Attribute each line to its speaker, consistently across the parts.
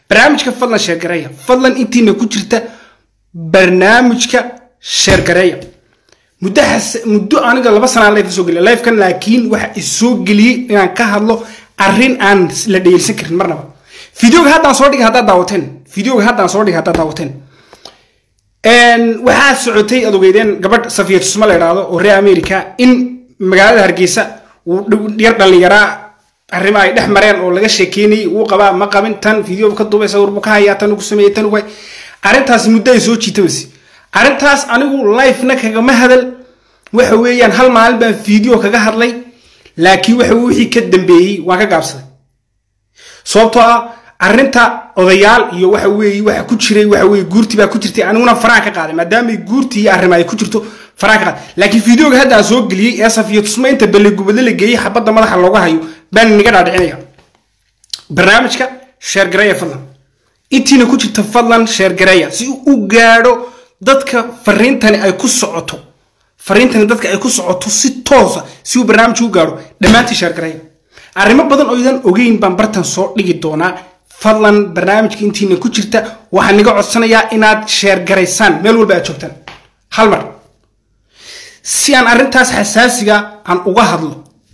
Speaker 1: barnaamijka fadlan sheergareeya fadlan intiina ku jirta barnaamijka sheergareeya muddo xas- muddo aniga laba sanaa life soo geliya lifekan laakiin waxa isoo geliyey inaan ka hadlo arrin aan la dhegeysan karin marnaba videoga haddaan soo dhigay haddaad daawateen videoga haddaan soo dhigay haddaad daawateen Een, waxaa socotay aad ogeydeen gabadh safiya tusma la idhaahdo oo reer america in magaalada hargeysa uu dhow- yar dhallinyaraa arrimo ay dhex mareen oo laga sheekeynayay uu qabaa ma qabin tan video ka duubay sawir buu ka hayaa tan ugu sameeyey tan ugu hay arrintaasi muddo ay soo jiitamaysa arrintaas anigu life-na kagama hadal waxa weeyaan hal maalin baan video kaga hadlay laakiin waxa wixii ka dambeeyey waan ka gaabsaday sababtoo ah arrinta odayaal iyo waxa weeye waxa ku jiray waxa weeye guurti baa ku jirtay aniguna faraan ka qaaday maadaama guurti iyo arrimo ay ku jirto faraan ka qaaday laakiin videoga hadda aan soo geliyey ee safiyo tusma inta belle gubadle la geeyey xabadda madaxa looga hayo baan inaga dhaadhicinaya barnaamijka sheergareeya fadlan intiina ku jirta fadlan sheergareeya si uu u gaadho dadka fariintani ay ku socoto fariintani dadka ay ku socoto si toosa si uu barnaamijku u gaadho dhammaantii sheergareeya arrimo badan oo idan ogeyn baan bartan soo dhigi doonaa fadlan barnaamijka intiina ku jirta waxaan niga codsanayaa inaad sheergaraysaan meel walba aad joogtaan hal mar si aan arrintaas xasaasiga aan uga hadlo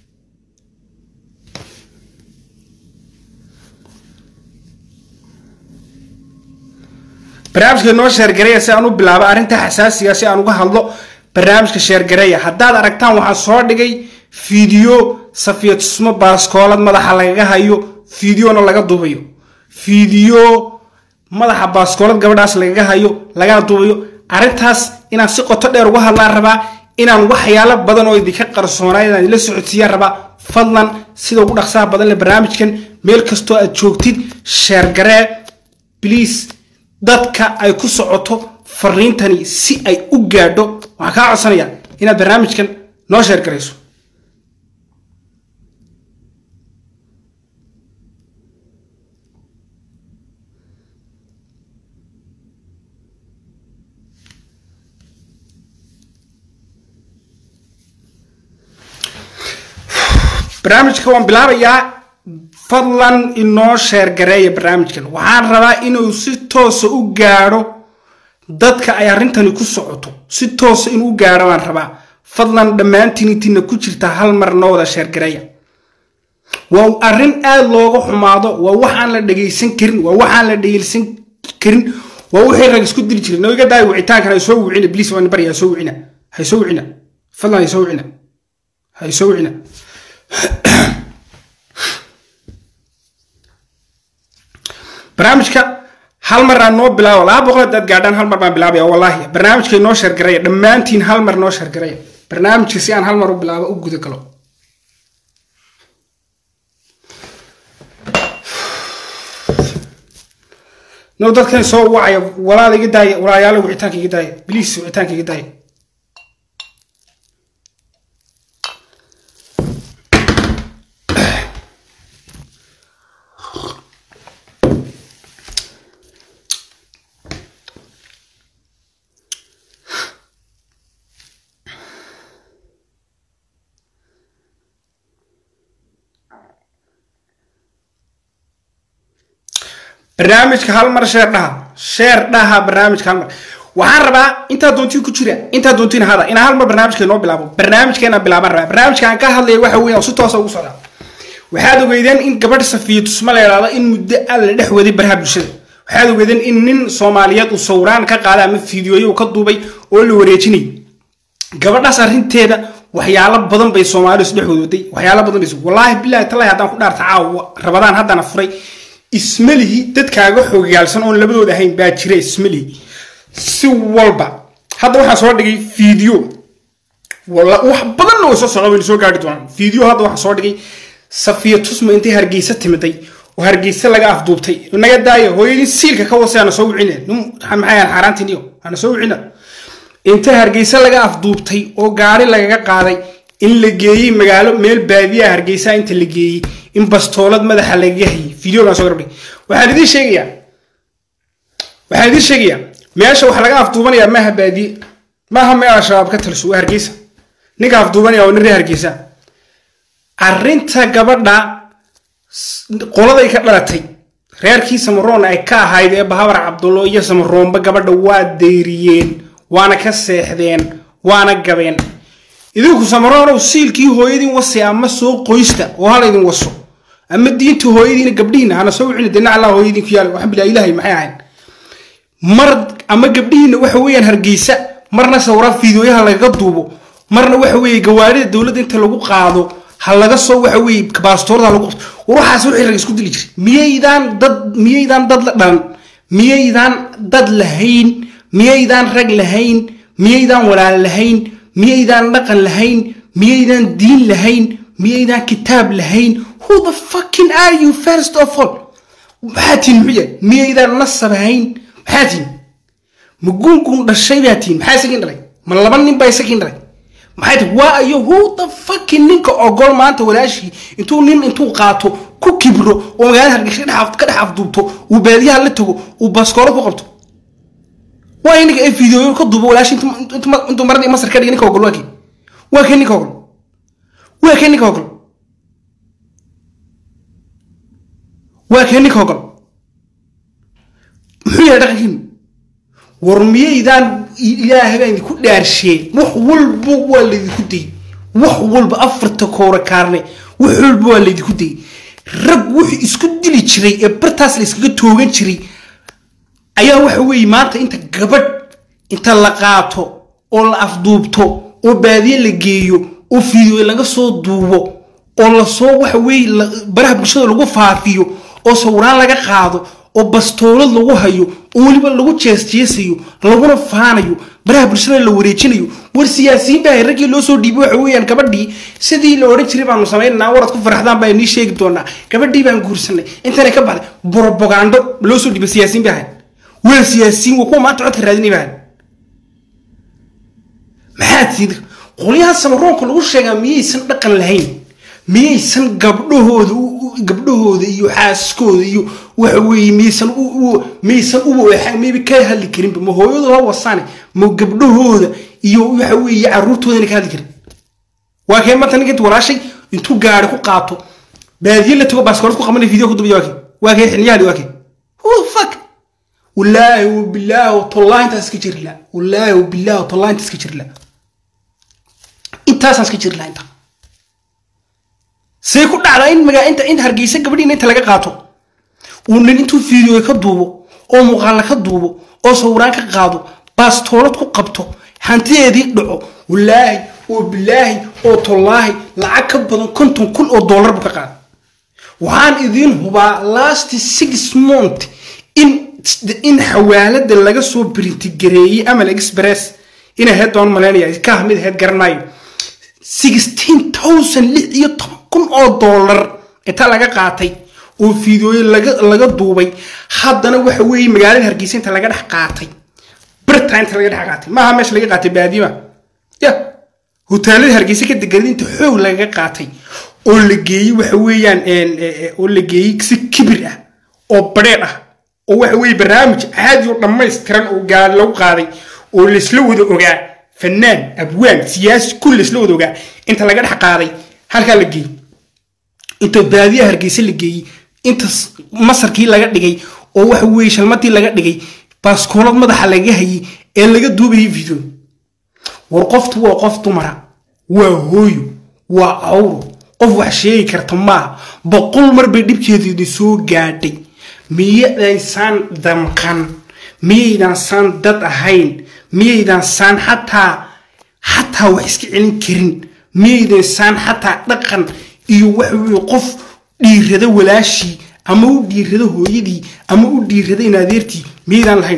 Speaker 1: barnaamijka noo sheergareeya si aan u bilaabo arrinta xasaasiga si aan uga hadlo barnaamijka sheergareeya haddaad aragtaan waxaan soo dhigay fiideo safiya tusmo baaskoolad madaxa lagaga hayo fiideona laga duubayo fiideo madaxa baaskoolad gabadhaas lagaga hayo lagana duubayo arrintaas inaan si qoto dheer uga hadlaan rabaa inaan waxyaalo badan oo idinka qarsoonaa inaan idila socodsiiyaan rabaa fadlan sida ugu dhaqsaha badan leh barnaamijkan meel kastoo aad joogtid sheergaree please dadka ay ku socoto fariintani si ay u gaadho waxaan kaa codsanayaa inaad barnaamijkan noo sheergarayso barnaamijka waan bilaabayaa fadlan inoo sheergareeya barnaamijkan waxaan rabaa inuu si toosa u gaadho dadka ay arrintani ku socoto si toosa inuu u gaadho baan rabaa fadlan dhammaantiin intiina ku jirta hal mar noo wada sheergareeya waa arrin aada looga xumaado waa wax aan la dhegaysan karin waa wax aan la dhegaysan karin waa wixii rag isku dili jiray nawiga daay wicitaankan hay soo wicina bliis waan bari hay soo wicina hay soo wicina fadlan hay soo wicina hay soo wicina barnaamijka hal mar aan noo bilaabo laba boqol hadaad gaadhaan hal mar baan bilaabaya wallaahi barnaamijkay noo sheergaraya dhammaantiin hal mar noo sheergaraya barnaamijka si aan hal mar u bilaabo u guda galo no dadkan soo wacaya walaal iga daaya walaayaalo wicitaanka iga daaya bliis wicitaanka iga daaya barnaamijka hal mar sheer dhaha sheer dhaha barnaamijka hal mar waxaan rabaa intaa doontiin ku jira intaa doontiin hada inaan hal mar barnaamijka noo bilaabo barnaamijkeena bilaabaan rabaa barnaamijka aan ka hadlaya waxa weeyaan si toosa ugu socdaa waxaad ogeydeen in gabadh safiya tusma la yidhaahdo in muddo aad la dhex waday baraha bulshada waxaad ogeydeen in nin soomaaliyeed uu sawiraan ka qaaday ama fiidiyoyo ka duubay oo la wareejinayay gabadhaas arrinteeda waxyaalo badan bay soomaalidu isdhex wadwaday waxyaalo badan bay wallaahi bilaahi tallahi haddaan ku dhaarta caawa rabadaan haddana furay ismalihi dadkaaga xogaalsan oon labadooda ahayn baa jira ismalihi si walba hadda waxaan soo dhigay fiideo wax badanna way soo socda wayna soo gaari doonaan fiideo hadda waxaan soo dhigay safiya tusma intay hargeysa timiday oo hargeysa laga afduubtay naga daaya hooyadii siilka ka wasay ana soo wicine maxay aan xaaraantiin iyo ana soo wicina inta hargeysa laga afduubtay oo gaari lagaga qaaday in la geeyey magaalo meel baadiyaha hargeysa inta la geeyey in bastoolad madaxa lagaga hayay videogaan soo garbay waxaan idiin sheegayaa waxaan idiin sheegayaa meesha wax laga afduubanayaa maaha baadiye maaha meel al-shabaab ka taliso waa hargeysa ninka afduubanaya waa nin reer hargeysa arrinta gabadha qoladay ka dhalatay reerkii samaroon ay ka ahayd ee bahabar cabdullo iyo samaroonba gabadha waa dayriyeen waana ka seexdeen waana gabeen idinku samaroonow siilkii hooyadiin wasi ama soo qoysta oo hala idin waso ama diinta hooyadiina gabdhihiina hana soo wicina dena allah hooyadiin ku yaal waxaan bilaa ilaahay maxay ahayn mar ama gabdhihiina waxa weeyaan hargeysa marna sawra fiidooyaha lagaga duubo marna waxa weeye gawaarida dowladda inta lagu qaado ha laga soo waxa weeye baastoorda lagu qabto war waxaas wixii rag isku dili jiray miyaydaan dad miyaydaan dad la dhalan miyaydaan dad lahayn miyaydaan rag lahayn miyaydaan walaal lahayn miyaydaan dhaqan lahayn miyaydaan diin lahayn miyaydaan kitaab lahayn who the fucking are you first of all maxaa tihin muxuu yahay miyaydaan nasab hayn maxaa tihin ma gungun dhashay baa tihin maxaa isagiin dhalay ma laba nin baa isagiin dhalay maxay tahay waa ayo who the fucking ninka ogol maanta walaashii intuu nin intuu qaato ku kibro oo magaalada hargeysa ka dhex afduubto uu baadiyaha la tago uu baskoolo ku qabto waa inaga ee fiidooyo ka duubo walaashi intuu maradii masar ka dhigay ninka ogol waa kee waa kee ninka ogol waa kee ninka ogol waa kee ninka ogol muxuu yahay dhaqankiinu war miyaydaan ilaahay baa idinku dhaarsheen wax walba waa laydinku dayay wax walba afarta koora kaarne wax walba waa laydinku dayay rag wuxuu isku dili jiray ee bartaas la iskaga toogan jiray ayaa waxa weeye maanta inta gabadh inta la qaato oo la afduubto oo baadiye la geeyo oo fiidooy laga soo duubo oo lasoo waxa weeye baraha bulshada lagu faafiyo oo sawiraan laga qaado oo bastoolad lagu hayo oo weliba lagu jeesjeesayo laguna faanayo baraha bulshada la wareejinayo war siyaasiyiin baa raggii loo soo dhiibay waxa weeyaan gabadhii sidii la odhan jiray baanu samaynanaa warad ku faraxdaan baa inii sheegi doonaa gabadhii baan guursanay intana ka baxday borobogando loo soo dhiibay siyaasiyiin baa ahayd waa siyaasiyiin waa kuwa maanta codka raadinay baa ahayd maxaa tiid qolyaha samaroonka lagu sheegaa miyaysan dhaqan lahayn miyaysan gabdhahooda gabdhahooda iyo xaaskooda iyo waxa weeye miyaysan miyaysan uba mayba ka hadli karinba ma hooyadu ha wasaane ma gabdhahooda iyo waxa weeye caruurtoodana ka hadli karin waa kee maanta ninka intu walaashay intuu gaari ku qaato baadiye la tago baaskoolad ku qabanay video ku dubiya waa kee waa kee xiliyahadi waa kee who the fuck wallaahi wabilaahi tollahi intaas iska jiri la wallaahi wabilaahi tollahi intaas iska jiri la intaasaan iska jiri la intaa see ku dhacdaa in magaa inta in hargeysa gabadhiina inta laga qaato uu nin intuu fiidiyooy ka duubo oo muuqaala ka duubo oo sawiraan ka qaado baastoolad ku qabto hantideedii dhaco wallaahi oo bilaahi oo tollaahi lacag ka badan konton kun oo dollar buu ka qaada waxaan idiin hubaa last six month in in xawaalada laga soo brintigareeyey amal express inay heed doon malaynaya ka mid aheyd garan maayo sixteen thousand lix iyo toban kun oo dollar inta laga qaatay oo fiidooye laga laga duubay haddana waxa weeye magaalada hargeysa inta laga dhex qaatay birta inta laga dhex qaatay maaha meesha laga qaatay baadiima ya hoteelada hargeysa ka deganada inta xoog lagaga qaatay oo la geeyey waxa weeyaan oo la geeyey si kibir ah oo badheedh ah oo waxa weeye barnaamij caadi oo dhammaystiran oo gaari lagu qaaday oo laisla wada ogaa fanaan abwaan siyaasi kulli laisla wada ogaa inta laga dhex qaaday halkaa la geeyey inta baadiyaha hargeysa la geeyey inta masarkii laga dhigay oo waxa weeye shalmadii laga dhigay baaskoolad madaxa laga hayay ee laga duubayay video war qoftu waa qof dumara waa hooyo waa awro qof wax sheegi karta maaha boqol mar bay dhibkeedeedi soo gaadhay miyadaysaan damqan miyaydaan saan dad ahayn miyaydaan saan xataa xataa wax iska celin karin miyaydan saan xataa dhaqan iyo waxa weye qof dhiirada walaashii ama u dhiirada hooyadii ama u dhiirada inadeertii miyaydaan lahayn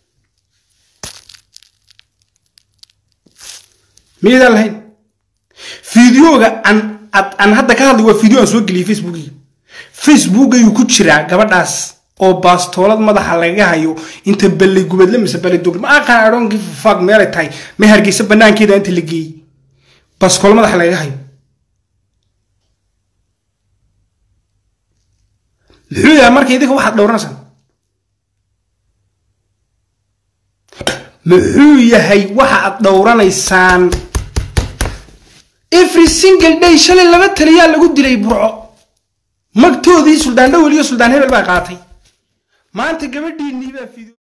Speaker 1: miyaydaan lahayn fideoga aan hadda ka hadlay waa video aan soo geliyay facebookiga facebookayuu ku jiraa gabadhaas oo baastoolad madaxa lagaga hayo inta balley gubadle mise balley dogl ma aqaan adhoonki fag meelay tahay ma hargeysa banaankeeda inta la geeyey baastoolo madaxa lagaga hayo muxuu yahay marka idinka waxaad dhowranaysaan muxuu yahay waxa aad dhowranaysaan every single day shalay laba taliyaa lagu dilay burco magtoodii suldaan dhowel iyo suldaan hebel baa qaatay maanta gabadhiinii baa fidio